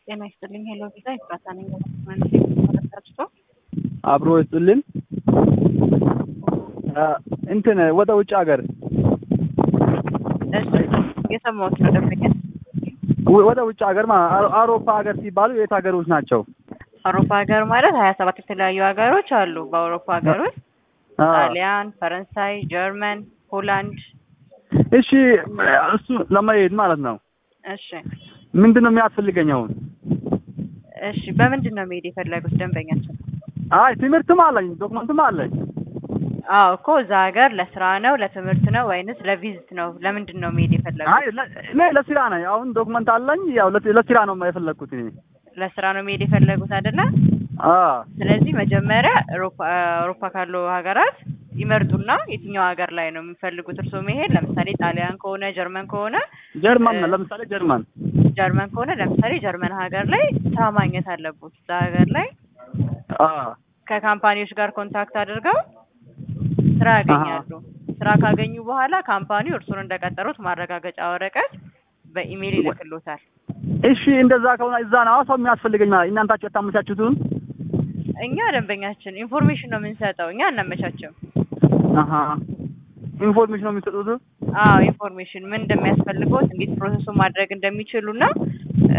ጤና ይስጥልኝ። ሄሎ ቪዛ ይፍራታ ነኝ። ተመልካችቶ አብሮ ይስጥልን። እንትን ወደ ውጭ ሀገር እሺ፣ የሰማሁት ነው ደንበኛ። ወደ ውጭ ሀገር ማለት አውሮፓ ሀገር ሲባሉ የት ሀገሮች ናቸው? አውሮፓ ሀገር ማለት ሀያ ሰባት የተለያዩ ሀገሮች አሉ። በአውሮፓ ሀገር ውስጥ አ፣ ጣሊያን፣ ፈረንሳይ፣ ጀርመን፣ ሆላንድ። እሺ እሱ ለመሄድ ማለት ነው። እሺ ምንድን ነው የሚያስፈልገኝ አሁን? እሺ፣ በምንድን ነው መሄድ የፈለጉት ደንበኛችን? አይ ትምህርትም አለኝ ዶክመንትም አለኝ። አዎ እኮ እዛ ሀገር ለስራ ነው ለትምህርት ነው ወይንስ ለቪዚት ነው? ለምንድን ነው መሄድ የፈለጉት? አይ ለ- እኔ ለስራ ነው። አሁን ዶክመንት አለኝ። ያው ለ- ለስራ ነው የፈለግኩት እኔ። ለስራ ነው መሄድ የፈለጉት አይደለ? አ ስለዚህ መጀመሪያ አውሮፓ አውሮፓ ካሉ ሀገራት ይመርጡና የትኛው ሀገር ላይ ነው የሚፈልጉት እርስዎ መሄድ? ለምሳሌ ጣሊያን ከሆነ ጀርመን ከሆነ ጀርመን እ- ለምሳሌ ጀርመን ጀርመን ከሆነ ለምሳሌ ጀርመን ሀገር ላይ ስራ ማግኘት አለቦት። እዛ ሀገር ላይ አ ከካምፓኒዎች ጋር ኮንታክት አድርገው ስራ ያገኛሉ። ስራ ካገኙ በኋላ ካምፓኒው እርሱን እንደቀጠሩት ማረጋገጫ ወረቀት በኢሜይል ይልክሎታል። እሺ እንደዛ ከሆነ እዛ ነው ሰው የሚያስፈልገኝ ማለት እናንታችሁ ያታመቻችሁትን እኛ ደንበኛችን ኢንፎርሜሽን ነው የምንሰጠው፣ እኛ አናመቻችም። አሀ ኢንፎርሜሽን ነው የሚሰጡት። አዎ ኢንፎርሜሽን ምን እንደሚያስፈልገው እንዴት ፕሮሰሱ ማድረግ እንደሚችሉና